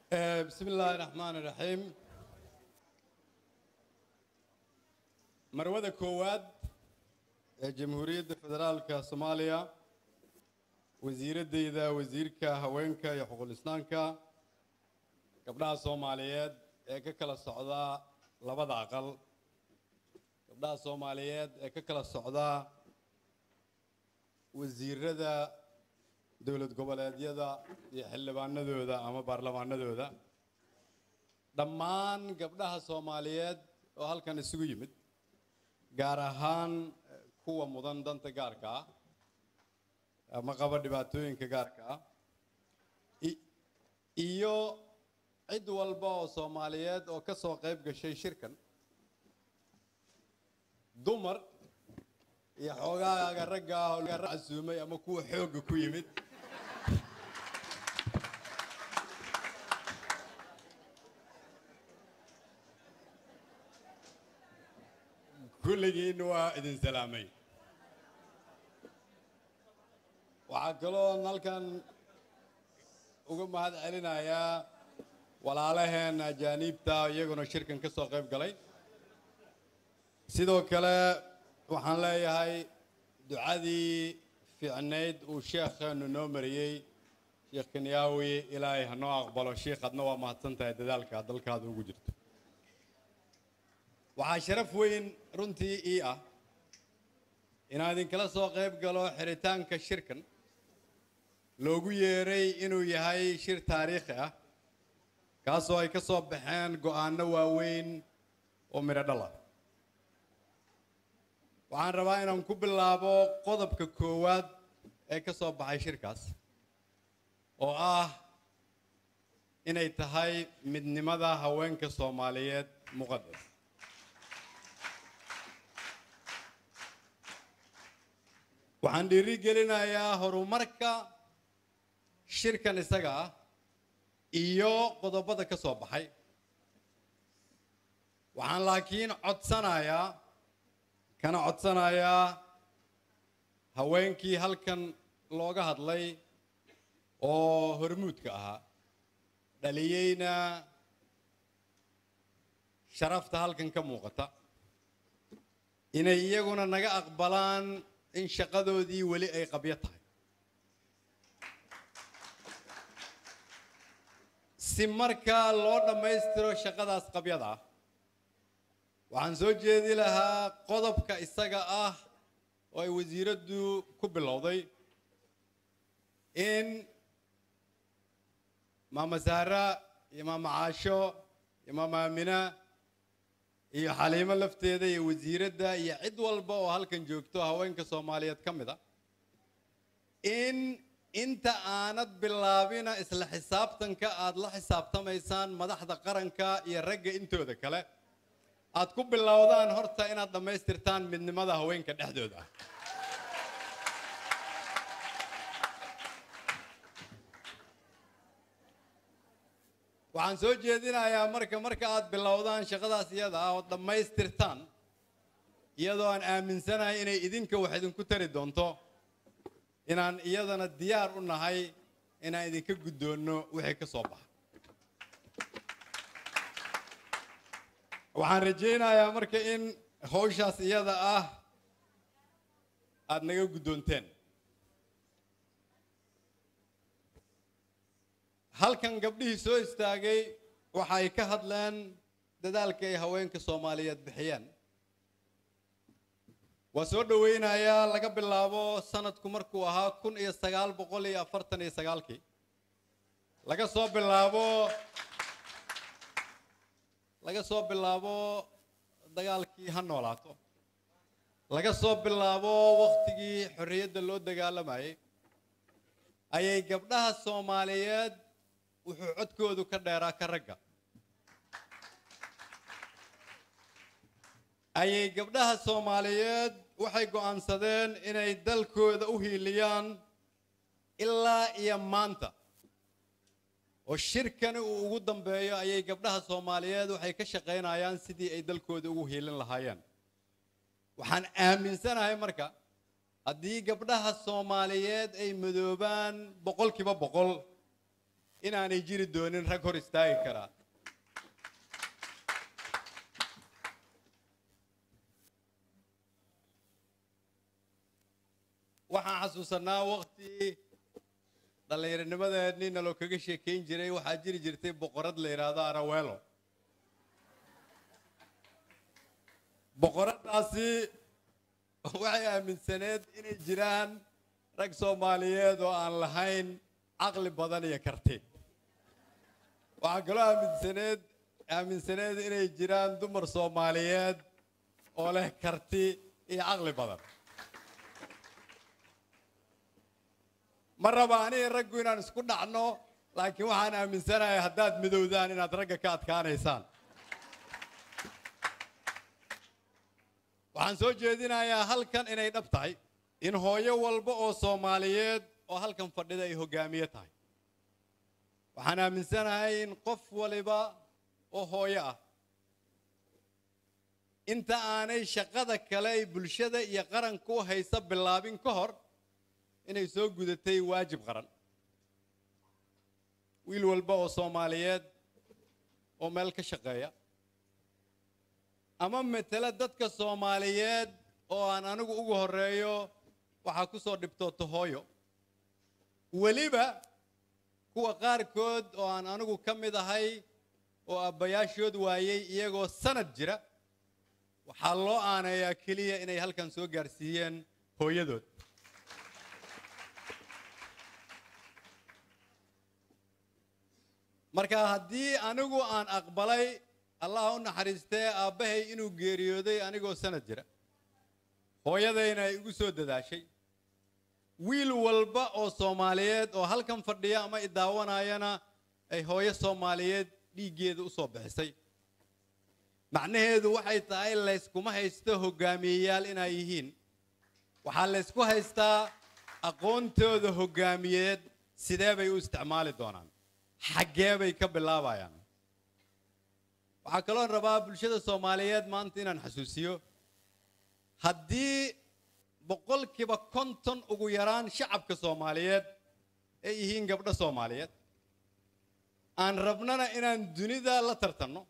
bismi illaahi raxmaani raxiim marwada koowaad ee jamhuuriyadda federaalka soomaaliya wasiiraddayda wasiirka haweenka iyo xuquuq islaamka gabdhaha soomaaliyeed ee ka kala socda labada aqal gabdhaha soomaaliyeed ee ka kala socda wasiirada dowlad goboleedyada iyo xildhibaanadooda ama baarlamaanadooda dhammaan gabdhaha soomaaliyeed oo halkan isugu yimid gaar ahaan kuwa mudan danta gaarka ah ama qaba dhibaatooyinka gaarka ah iyo cid walba oo soomaaliyeed oo ka soo qayb gashay shirkan dumar iyo xoogaaga ragga ah oo laga casuumay ama kuwa xoogga ku yimid kulligiin waa idin salaamay waxaa kaloo halkan uga mahad celinayaa walaalaheen ajaaniibta iyaguna shirkan ka soo qayb galay sidoo kale waxaan leeyahay ducadii fiicnayd uu sheekheenu noo mariyey sheekh kenyaawi ilaahay ha noo aqbalo sheikh adna waa mahadsan tahay dadaalka dalkaada ugu jirto waxaa sharaf weyn runtii ii ah inaan idinkala soo qayb galo xiritaanka shirkan loogu yeeray inuu yahay shir taariikhi ah kaasoo ay ka soo baxeen go'aano waaweyn oo midho dhal ah waxaan rabaa inaan ku bilaabo qodobka koowaad ee ka soo baxay shirkaas oo ah inay tahay midnimada haweenka soomaaliyeed muqadas waxaan dhiiri gelinayaa horumarka shirkan isaga ah iyo qodobada ka soo baxay waxaan laakiin codsanayaa kana codsanayaa haweenkii halkan looga hadlay oo hormuudka ahaa dhaliyeyna sharafta halkan ka muuqata inay iyaguna naga aqbalaan in shaqadoodii weli ay qabyo tahay si markaa loo dhammaystiro shaqadaas qabyada ah waxaan soo jeedi lahaa qodobka isaga ah oo ay wasiiraddu ku bilowday in maama saara iyo maama caasho iyo maama aamina iyo xaliimo lafteeda iyo wasiiradda iyo cid walba oo halkan joogto haweenka soomaaliyeed ka mid a in inta aanad bilaabina isla xisaabtanka aad la xisaabtamaysaan madaxda qaranka iyo ragga intooda kale aad ku bilowdaan horta inaad dhammaystirtaan midnimada haweenka dhexdooda ah waxaan soo jeedinayaa marka marka aad bilowdaan shaqadaas iyada ah oo dhammaystirtaan iyadoo aan aaminsanahay inay idinka wax idinku tari doonto inaan iyadana diyaar u nahay inaan idinka guddoonno wixii ka soo baxa waxaan rajaynayaa marka in hawshaas iyada ah aada naga guddoonteen halkan gabdhihii soo istaagay waxa ay ka hadleen dadaalka ay haweenka soomaaliyeed bixiyeen waa soo dhoweynayaa laga bilaabo sanadku markuu ahaa kun iyo sagaal boqol iyo afartan iyo sagaalkii laga soo bilaabo laga soo bilaabo dagaalkii ha noolaato laga soo bilaabo wakhtigii xorriyadda loo dagaalamayay ayay gabdhaha soomaaliyeed wuxuu codkoodu ka dheeraa ka ragga ayay gabdhaha soomaaliyeed waxay go'aansadeen inay dalkooda u hiiliyaan ilaa iyo maanta oo shirkani uu ugu dambeeyo ayay gabdhaha soomaaliyeed waxay ka shaqaynayaan sidii ay dalkooda ugu hiilin lahaayeen waxaan aaminsanahay marka haddii gabdhaha soomaaliyeed ay madoobaan boqolkiiba boqol inaanay jiri doonin rag hor istaagi karaa waxaan xasuusanaa waqti dhallinyaronimadeennii naloo kaga sheekayn jiray waxaa jiri jirtay boqorad la yidhaahdo arawelo boqoraddaasi waxay aaminsaneed inay jiraan rag soomaaliyeed oo aan lahayn caqli badan iyo karti waxaa kaloo aaminsaneed aaminsaneed inay jiraan dumar soomaaliyeed oo leh karti iyo caqli badan ma raba aniga raggu inaan isku dhacno laakiin waxaan aaminsanahay haddaad midowdaan inaad ragga ka adkaanaysaan waxaan soo jeedinayaa halkan inay dhab tahay in hooyo walba oo soomaaliyeed oo halkan fadhida ay hoggaamiye tahay waxaan aaminsanahay in qof waliba oo hooyo ah inta aanay shaqada kale ay bulshada iyo qaranka u haysa bilaabin ka hor inay soo gudatay waajib qaran wiil walba oo soomaaliyeed oo meel ka shaqeeya ama matela dadka soomaaliyeed oo aan anigu ugu horeeyo waxaa ku soo dhibtoota hooyo weliba kuwa qaarkood oo aan anigu ka mid ahay oo abbayaashood waayey iyagoo sanad jira waxaa loo aaneeyaa keliya inay halkan soo gaarsiiyeen hooyadood marka haddii anigu aan aqbalay allah u naxariistee aabbahay inuu geeriyooday anigoo sanad jira hooyadayna ay igu soo dadaashay wiil walba oo soomaaliyeed oo halkan fadhiya ama idaawanayana ay hooyo soomaaliyeed dhiiggeeda u soo bixisay macnaheedu waxay tahay layskuma haysto hoggaamiyeyaal inay yihiin waxaa laysku haystaa aqoontooda hoggaamiyeed sidee bay u isticmaali doonaan xaggee bay ka bilaabayaan waxaa kaloo rabaa bulshada soomaaliyeed maanta inaan xasuusiyo haddii boqolkiiba konton ugu yaraan shacabka soomaaliyeed ay yihiin gabdho soomaaliyeed aan rabnana inaan dunida la tartanno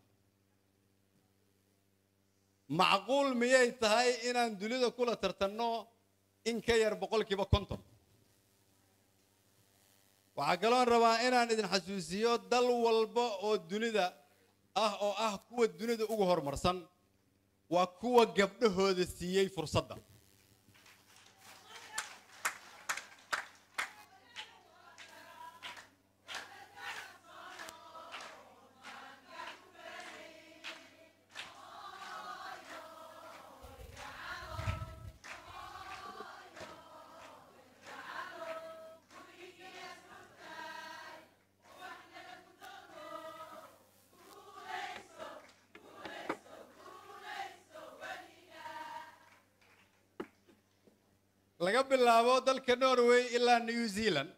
macquul miyay tahay inaan dunida kula tartanno in ka yar boqolkiiba konton waxaa kaloon rabaa inaan idin xasuusiyo dal walba oo dunida ah oo ah kuwa dunida ugu horumarsan waa kuwa gabdhahooda siiyey fursadda laga bilaabo dalka norway ilaa new zealand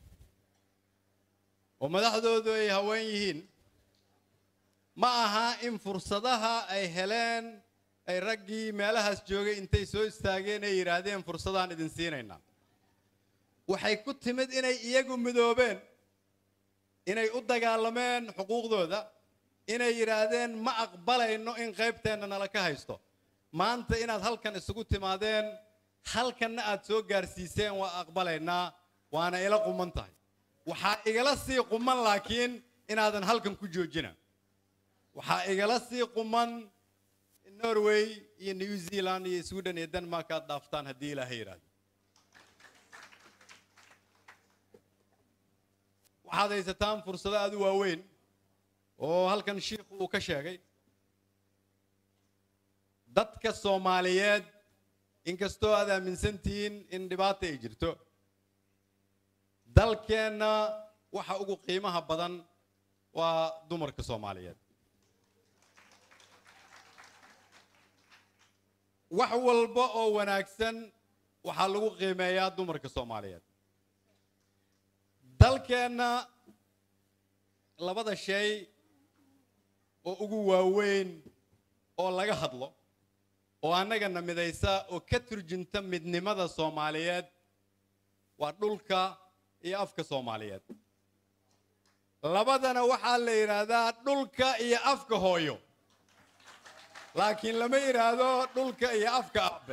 oo madaxdoodu ay haween yihiin ma aha in fursadaha ay heleen ay raggii meelahaas joogay intay soo istaageen ay yidhaahdeen fursadaan idin siinaynaa waxay ku timid inay iyagu midoobeen inay u dagaalameen xuquuqdooda inay yidhaahdeen ma aqbalayno in qaybteenna nala ka haysto maanta inaad halkan isugu timaadeen halkanna aad soo gaarsiiseen waa aqbalaynaa waana ila quman tahay waxaa igala sii quman laakiin inaadan halkan ku joojina waxaa igala sii quman norway iyo new zealand iyo sweden iyo denmark aad dhaaftaan haddii ilaahay yidhaahdo waxaad haysataan fursado aad u waaweyn oo halkan shiikhu uu ka sheegay dadka soomaaliyeed inkastoo aad aaminsan tihiin in dhibaata ay jirto dalkeenna waxa ugu qiimaha badan waa dumarka soomaaliyeed wax walba oo wanaagsan waxaa lagu qiimeeyaa dumarka soomaaliyeed dalkeenna labada shay oo ugu waaweyn oo laga hadlo oo annagana midaysa oo ka turjunta midnimada soomaaliyeed waa dhulka iyo afka soomaaliyeed labadana waxaa la yidhaahdaa dhulka iyo afka hooyo laakiin lama yidhaahdo dhulka iyo afka aabe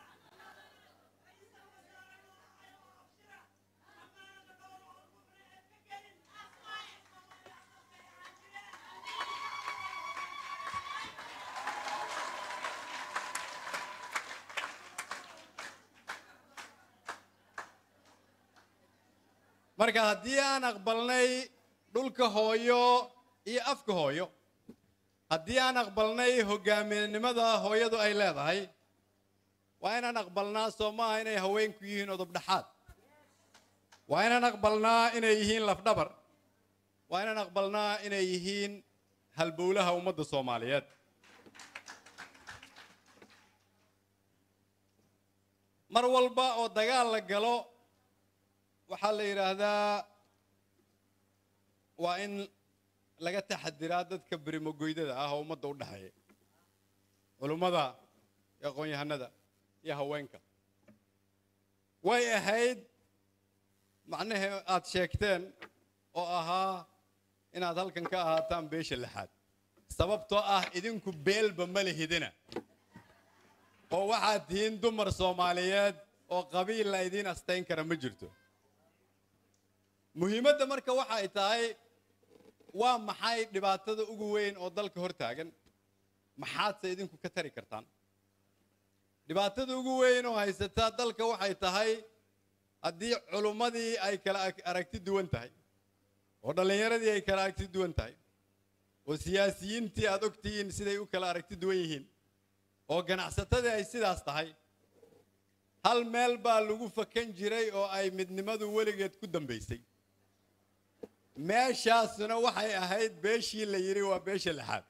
marka haddii aan aqbalnay dhulka hooyo iyo afka hooyo haddii aan aqbalnay hoggaaminimada hooyadu ay leedahay waa inaan aqbalnaa soo maaha inay haweenku yihiin odobdhaxaad waa inaan aqbalnaa inay yihiin lafdhabar waa inaan aqbalnaa inay yihiin halbowlaha ummadda soomaaliyeed mar walba oo dagaal la galo waxaa la yidhaahdaa waa in laga taxadiraa dadka berimogoydada ah oo ummadda u dhexeeya culummada iyo aqoon-yahanada iyo haweenka way ahayd macnahee aad sheegteen oo ahaa inaad halkan ka ahaataan beesha lixaad sababtoo ah idinku beelba ma lihidina oo waxaad tihiin dumar soomaaliyeed oo qabiil la idiin astayn kara ma jirto muhiimadda marka waxa ay tahay waa maxay dhibaatada ugu weyn oo dalka hor taagan maxaadse idinku ka tari kartaan dhibaatada ugu weyn oo haysataa dalka waxay tahay haddii culummadii ay kala aragti duwan tahay oo dhallinyaradii ay kala aragti duwan tahay oo siyaasiyiintii aad og tihiin siday u kala aragti duwan yihiin oo ganacsatadii ay sidaas tahay hal meel baa lagu fakan jiray oo ay midnimadu weligeed ku dambaysay meeshaasuna waxay ahayd beeshii la yidhi waa beesha lixaad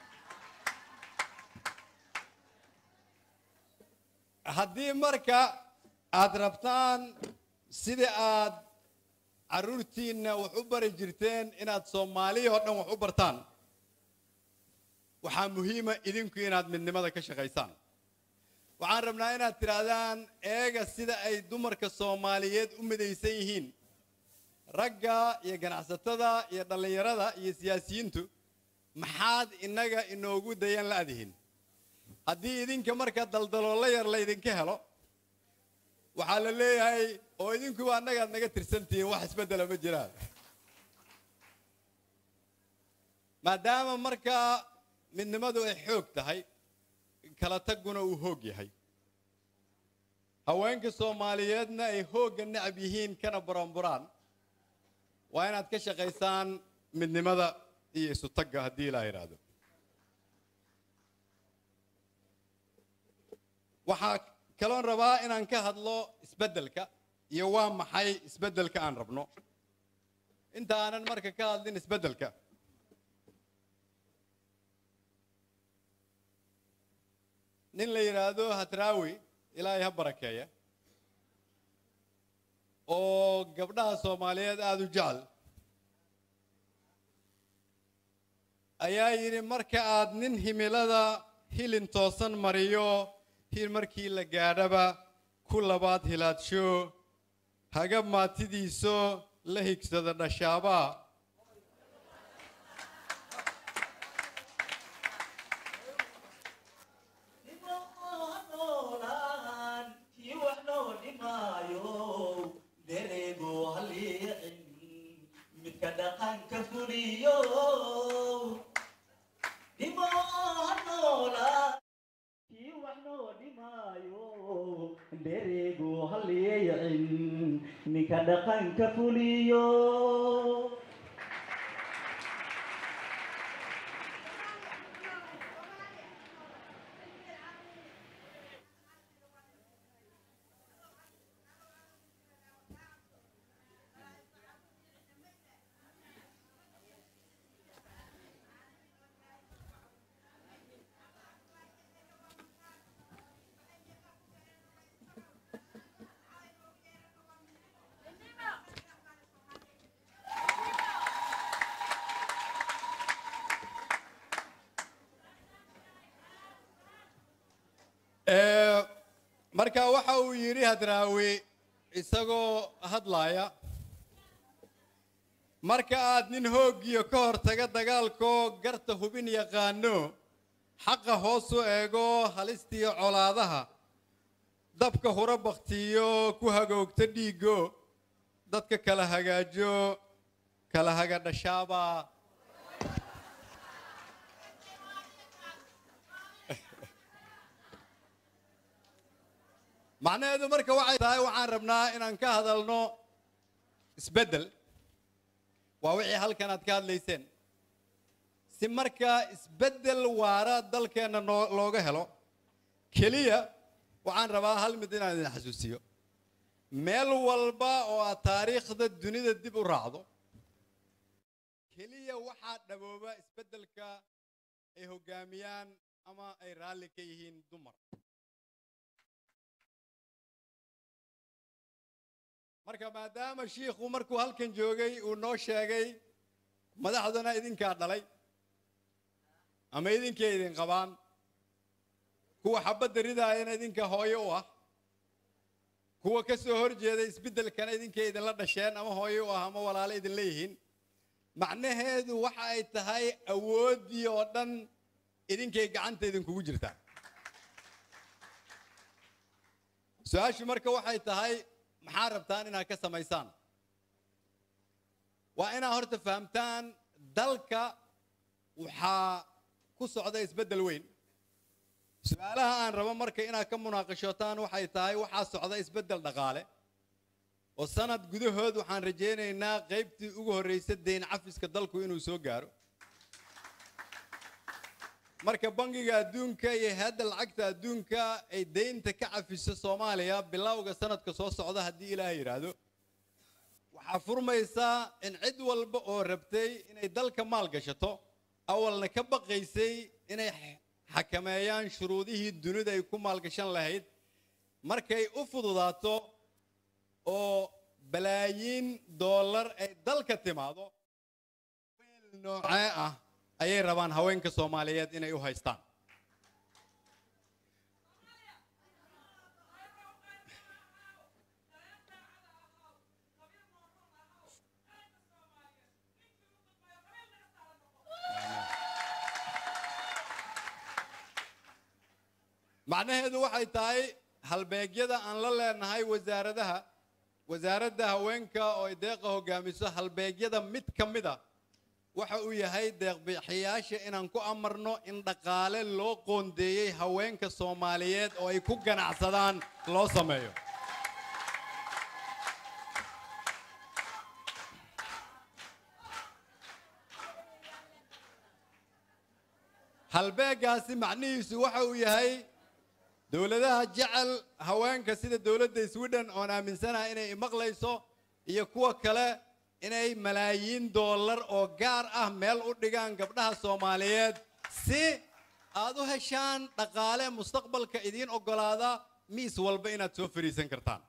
haddii marka aad rabtaan sidii aad carruurtiinna wax u bari jirteen inaad soomaaliya oo dhan wax u bartaan waxaa muhiima idinku inaad midnimada ka shaqaysaan waxaan rabnaa inaad tidhaahdaan eega sida ay dumarka soomaaliyeed u midaysan yihiin ragga iyo ganacsatada iyo dhallinyarada iyo siyaasiyiintu maxaad innaga inoogu dayan la'dihin haddii idinka marka daldaloola yar laydinka helo waxaa la leeyahay oo idinkuba annagaad naga tirsantihiin wax isbeddela ma jiraan maadaama markaa midnimadu ay xoog tahay kala taguna uu hoog yahay haweenka soomaaliyeedna ay hoogga necab yihiin kana buranburaan waa inaad ka shaqaysaan midnimada iyo isu tagga haddii ilaa yidhaahdo waxaa kaloon rabaa inaan ka hadlo isbeddelka iyo waa maxay isbeddelka aan rabno inta aanan marka ka hadlin isbeddelka nin la yidhaahdo hadraawi ilaahay ha barakeeya oo gabdhaha soomaaliyeed aada u jecel ayaa yidhi marka aad nin himilada hilin toosan mariyo hil markii la gaadhaba ku labaad hilaadsho haga maatidiiso la higsada dhashaabaa ninka dhaqanka fuliyo marka waxa uu yidhi hadraawi isagoo hadlaaya marka aad nin hooggiyo ka hortaga dagaalkoo garta hubin yaqaano xaqa hoos u eego halistiyo colaadaha dabka hura baktiyo ku hagoogta dhiiggo dadka kala hagaajo kala haga dhashaaba macnaheedu marka waxay tahay waxaan rabnaa inaan ka hadalno isbeddel waa wixii halkan aad ka hadlayseen si markaa isbeddel waara dalkeenna noo looga helo keliya waxaan rabaa hal mid inaan idin xasuusiyo meel walba oo aad taariikhda dunida dib u raacdo keliya waxaa dhabooba isbeddelka ay hoggaamiyaan ama ay raalli ka yihiin dumar marka maadaama shiikhu markuu halkan joogay uu noo sheegay madaxduna idinkaa dhalay ama idinkay idin qabaan kuwa xabadda ridaayana idinka hooyo u ah kuwa ka soo hor jeeda isbeddelkana idinkay idinla dhasheen ama hooyo u ah ama walaalo idin leeyihiin macnaheedu waxa ay tahay awooddii oo dhan idinkay gacanta idinkugu jirtaa su-aashu marka waxay tahay maxaa rabtaan inaad ka samaysaan waa inaad horta fahamtaan dalka waxaa ku socda isbeddel weyn su-aalaha aan rabo marka inaad ka munaaqashootaan waxay tahay waxaa socda isbeddel dhaqaale oo sanad gudahood waxaan rajaynaynaa qaybtii ugu horraysa deyn cafiska dalku inuu soo gaaro marka bangiga adduunka iyo hay-adda lacagta adduunka ay deynta ka cafiso soomaaliya bilowga sanadka soo socda haddii ilaahay yidhaahdo waxaa furmaysaa in cid walba oo rabtay inay dalka maal gashato awalna ka baqaysay inay xakameeyaan shuruudihii dunida ay ku maalgashan lahayd markay u fududaato oo balaayiin dollar ay dalka timaado weel noocee ah ayay rabaan haweenka soomaaliyeed inay u haystaan macnaheedu waxay tahay halbeegyada aan la leenahay wasaaradaha wasaaradda haweenka oo ay deeqa hogaamiso halbeegyada mid ka mid a waxa uu yahay deeqbixiyaasha inaan ku amarno in dhaqaale loo qoondeeyey haweenka soomaaliyeed oo ay ku ganacsadaan loo sameeyo halbeegaasi macnihiisu waxa uu yahay dowladaha jecel haweenka sida dowladda sweden oon aaminsanahay inay imaqlayso iyo kuwa kale inay malaayiin dollar oo gaar ah meel u dhigaan gabdhaha soomaaliyeed si aad u heshaan dhaqaale mustaqbalka idiin oggolaada miis walba inaad soo fariisan kartaan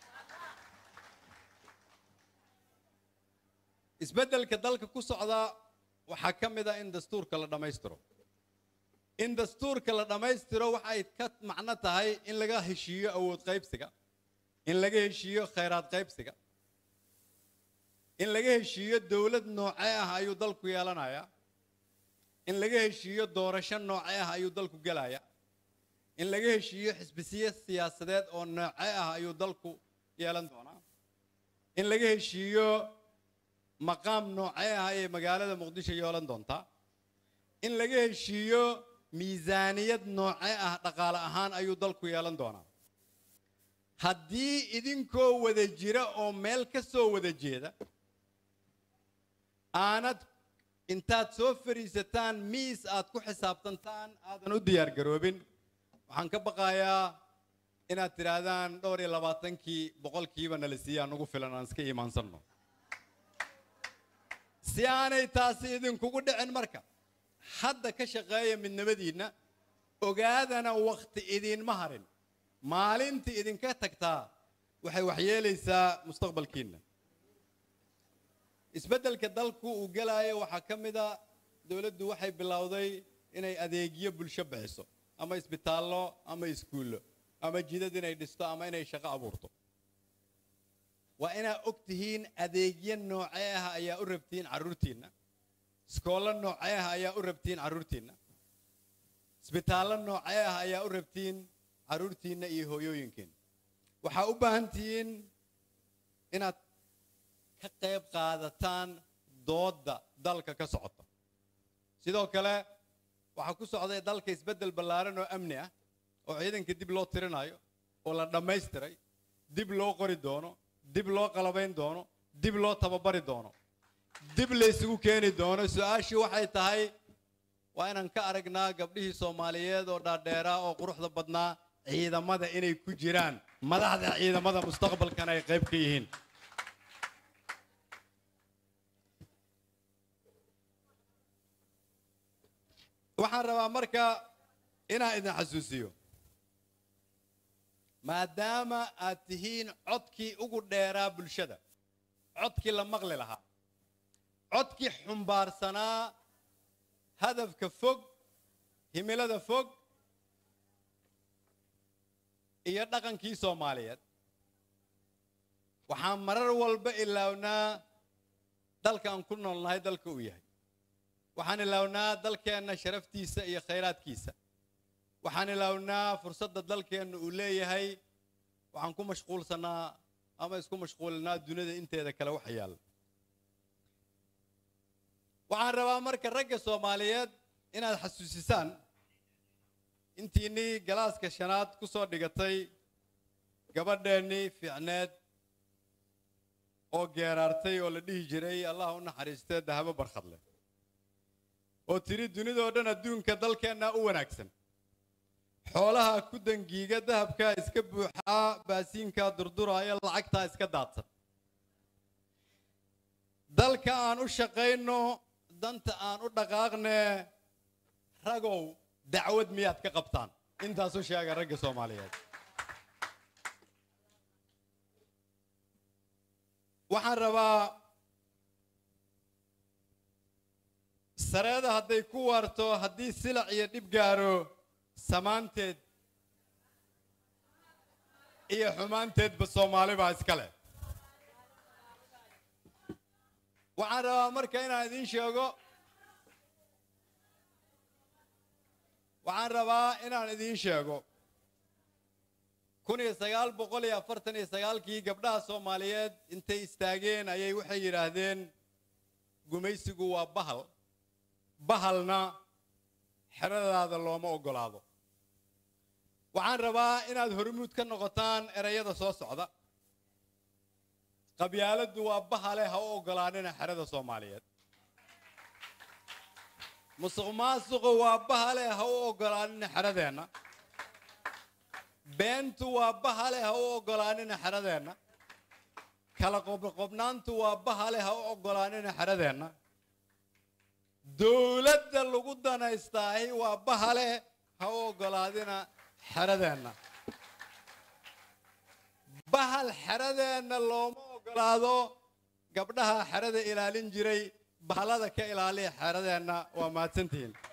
isbeddelka dalka ku socda waxaa ka mid a in dastuurka la dhammaystiro in dastuurka la dhammaystiro waxay ka macno tahay in laga heshiiyo awood qaybsiga in laga heshiiyo khayraad qaybsiga in laga heshiiyo dowlad noocee ah ayuu dalku yeelanayaa in laga heshiiyo doorasho noocee ah ayuu dalku gelayaa in laga heshiiyo xisbisiye siyaasadeed oo noocee ah ayuu dalku yeelan doonaa in laga heshiiyo maqaam noocee ah ayay magaalada muqdisho yeelan doontaa in laga heshiiyo miisaaniyad noocee ah dhaqaale ahaan ayuu dalku yeelan doonaa haddii idinkoo wada jira oo meel ka soo wada jeeda aanad intaad soo fadhiisataan miis aad ku xisaabtantaan aadan u diyaar garoobin waxaan ka baqayaa inaad tidhaahdaan dhowr iyo labaatankii boqolkiiba nala siiyaa nugu filan aan iska iimaansanno si aanay taasi idinkugu dhicin marka hadda ka shaqeeya midnimadiinna ogaadana wakhti idiinma harin maalintii idinka tagtaa waxay waxyeelaysaa mustaqbalkiinna isbeddelka dalku uu gelaayo waxaa ka mid a dowladdu waxay bilowday inay adeegyo bulsho bixiso ama isbitaallo ama iskuullo ama jidad inay dhisto ama inay shaqo abuurto waa inaa og tihiin adeegyo noocee ah ayaa u rabtiin carruurtiinna iskoollo noocee ah ayaa u rabtiin carruurtiinna isbitaallo noocee ah ayaa u rabtiin carruurtiinna iyo hooyooyinkiinna waxaa u baahan tihiin inaad ka qayb qaadataan doodda dalka ka socota sidoo kale waxaa ku socday dalka isbeddel ballaaran oo amni ah oo ciidanka dib loo tirinayo oo la dhammaystiray dib loo qori doono dib loo qalabayn doono dib loo tababari doono dib la isugu keeni doono su-aashii waxay tahay waa inaan ka aragnaa gabdhihii soomaaliyeed oo dhaadheeraa oo quruxda badnaa ciidamada inay ku jiraan madaxda ciidamada mustaqbalkana ay qayb ka yihiin waxaan rabaa marka inaan idin xasuusiyo maadaama aad tihiin codkii ugu dheeraa bulshada codkii la maqli lahaa codkii xumbaarsanaa hadafka fog himilada fog iyo dhaqankii soomaaliyeed waxaan marar walba ilaawnaa dalka aan ku noolnahay dalka uu yahay waxaan ilaawnaa dalkeenna sharaftiisa iyo khayraadkiisa waxaan ilaawnaa fursadda dalkeenna uu leeyahay waxaan ku mashquulsannaa ama isku mashquulinaa dunida inteeda kale waxa yaalla waxaan rabaa marka ragga soomaaliyeed inaad xasuusisaan intiinnii galaaska shanaad ku soo dhigatay gabadheennii fiicneed oo geeraartay oo la dhihi jiray allah u naxariistee dahabo barkhadle oo tiri dunidoo dhan adduunka dalkeennaa u wanaagsan xoolaha ku dangiiga dahabkaa iska buuxaa baasiinkaa durduraaya lacagtaa iska daadsan dalka aan u shaqayno danta aan u dhaqaaqne ragow dacwad miyaad ka qabtaan intaasu sheega ragga soomaaliyeed waxaan rabaa sareeda hadday ku waarto haddii silac iyo dhib gaaro samaanteed iyo xumaanteedba soomaali baa iska leh waxaan rabaa marka inaan idiin sheego waxaan rabaa inaan idiin sheego kun iyo sagaal boqol iyo afartan iyo sagaalkii gabdhaha soomaaliyeed intay istaageen ayay waxay yidhaahdeen gumaysigu waa bahal bahalna xeradaada looma oggolaado waxaan rabaa inaad hormuud ka noqotaan erayada soo socda qabyaaladdu waa bahale ha u oggolaanina xerada soomaaliyeed musuq maasuqu waa bahale ha u oggolaanina xeradeenna beentu waa bahale ha u oggolaanina xeradeenna kala qobqobnaantu waa bahale ha u oggolaanina xeradeenna dowladda lagu danaystaahi waa bahale ha u oggolaadina xeradeenna bahal xeradeenna looma oggolaado gabdhaha xerada ilaalin jiray bahalada ka ilaaliya xeradeenna waa mahadsantihiin